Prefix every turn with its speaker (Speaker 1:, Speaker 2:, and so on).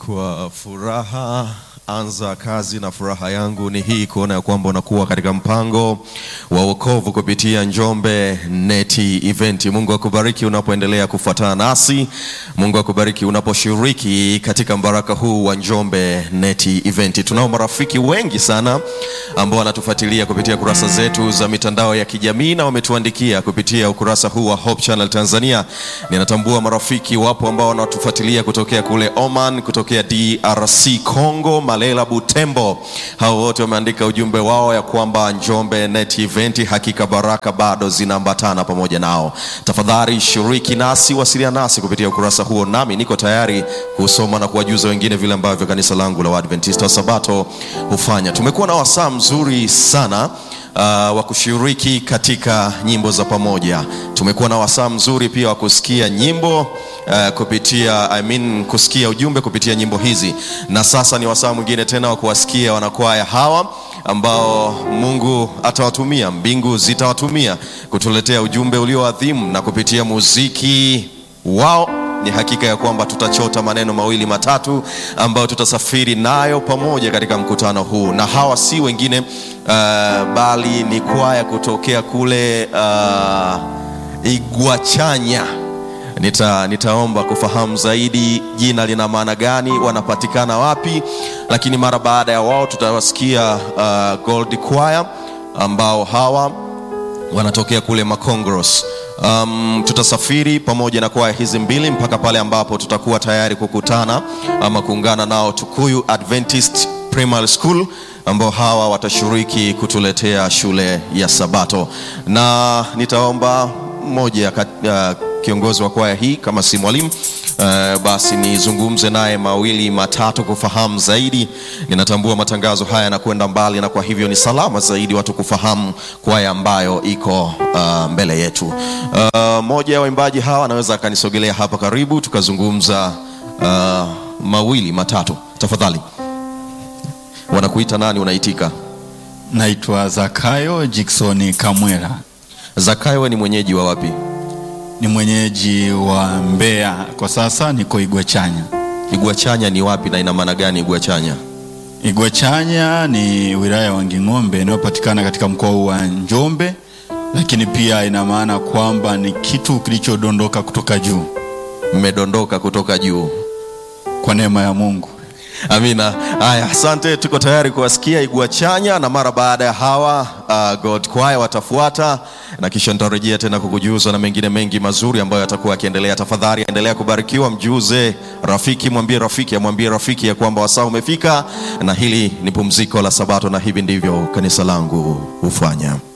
Speaker 1: Kwa furaha anza kazi, na furaha yangu ni hii kuona ya kwamba unakuwa katika mpango wa wokovu kupitia Njombe Neti Event. Mungu akubariki unapoendelea kufuatana nasi. Mungu akubariki unaposhiriki katika mbaraka huu wa Njombe Neti Event. Tunao marafiki wengi sana ambao wanatufuatilia kupitia kurasa zetu za mitandao ya kijamii na wametuandikia kupitia ukurasa huu wa Hope Channel Tanzania. Ninatambua marafiki wapo ambao wanatufuatilia kutokea kule Oman, kutokea DRC Congo, Malela, Butembo. Hao wote wameandika ujumbe wao ya kwamba Njombe Net Event hakika baraka bado zinaambatana pamoja nao. Tafadhali shiriki nasi, wasiliana nasi kupitia ukurasa huo, nami niko tayari kusoma na kuwajuza wengine vile ambavyo kanisa langu la Waadventista wa Sabato hufanya. Tumekuwa na wasaa mzuri sana uh, wa kushiriki katika nyimbo za pamoja. Tumekuwa na wasaa mzuri pia wa kusikia nyimbo uh, kupitia I mean, kusikia ujumbe kupitia nyimbo hizi, na sasa ni wasaa mwingine tena wa kuwasikia wanakwaya hawa ambao Mungu atawatumia, mbingu zitawatumia kutuletea ujumbe ulioadhimu, na kupitia muziki wao ni hakika ya kwamba tutachota maneno mawili matatu ambayo tutasafiri nayo pamoja katika mkutano huu, na hawa si wengine uh, bali ni kwaya kutokea kule uh, Igwachanya. Nita, nitaomba kufahamu zaidi jina lina maana gani, wanapatikana wapi, lakini mara baada ya wao tutawasikia uh, Gold Choir ambao hawa wanatokea kule Makongros. Um, tutasafiri pamoja na kwaya hizi mbili mpaka pale ambapo tutakuwa tayari kukutana ama kuungana nao Tukuyu Adventist Primary School ambao hawa watashiriki kutuletea shule ya Sabato, na nitaomba mmoja uh, kiongozi wa kwaya hii kama si mwalimu uh, basi nizungumze naye mawili matatu kufahamu zaidi. Ninatambua matangazo haya yanakwenda mbali, na kwa hivyo ni salama zaidi watu kufahamu kwaya ambayo iko uh, mbele yetu. Uh, moja ya waimbaji hawa anaweza akanisogelea hapa karibu tukazungumza uh, mawili matatu, tafadhali. Wanakuita nani? Unaitika?
Speaker 2: Naitwa Zakayo Jikson Kamwera,
Speaker 1: Zakayo, ni mwenyeji wa wapi?
Speaker 2: ni mwenyeji wa Mbeya, kwa sasa niko Igwachanya.
Speaker 1: Igwachanya ni wapi na ina maana gani Igwachanya?
Speaker 2: Igwachanya ni wilaya ya Wanging'ombe inayopatikana katika mkoa huu wa Njombe, lakini pia ina maana kwamba ni kitu kilichodondoka kutoka juu
Speaker 1: Mmedondoka kutoka juu.
Speaker 2: kwa neema ya Mungu.
Speaker 1: Amina. Haya, asante. Tuko tayari kuwasikia Igwachanya, na mara baada ya hawa uh, God Choir watafuata, na kisha nitarejea tena kukujuza na mengine mengi mazuri ambayo yatakuwa yakiendelea. Tafadhali endelea kubarikiwa, mjuze rafiki, mwambie rafiki, amwambie rafiki ya kwamba wasaa umefika, na hili ni pumziko la Sabato, na hivi ndivyo kanisa langu hufanya.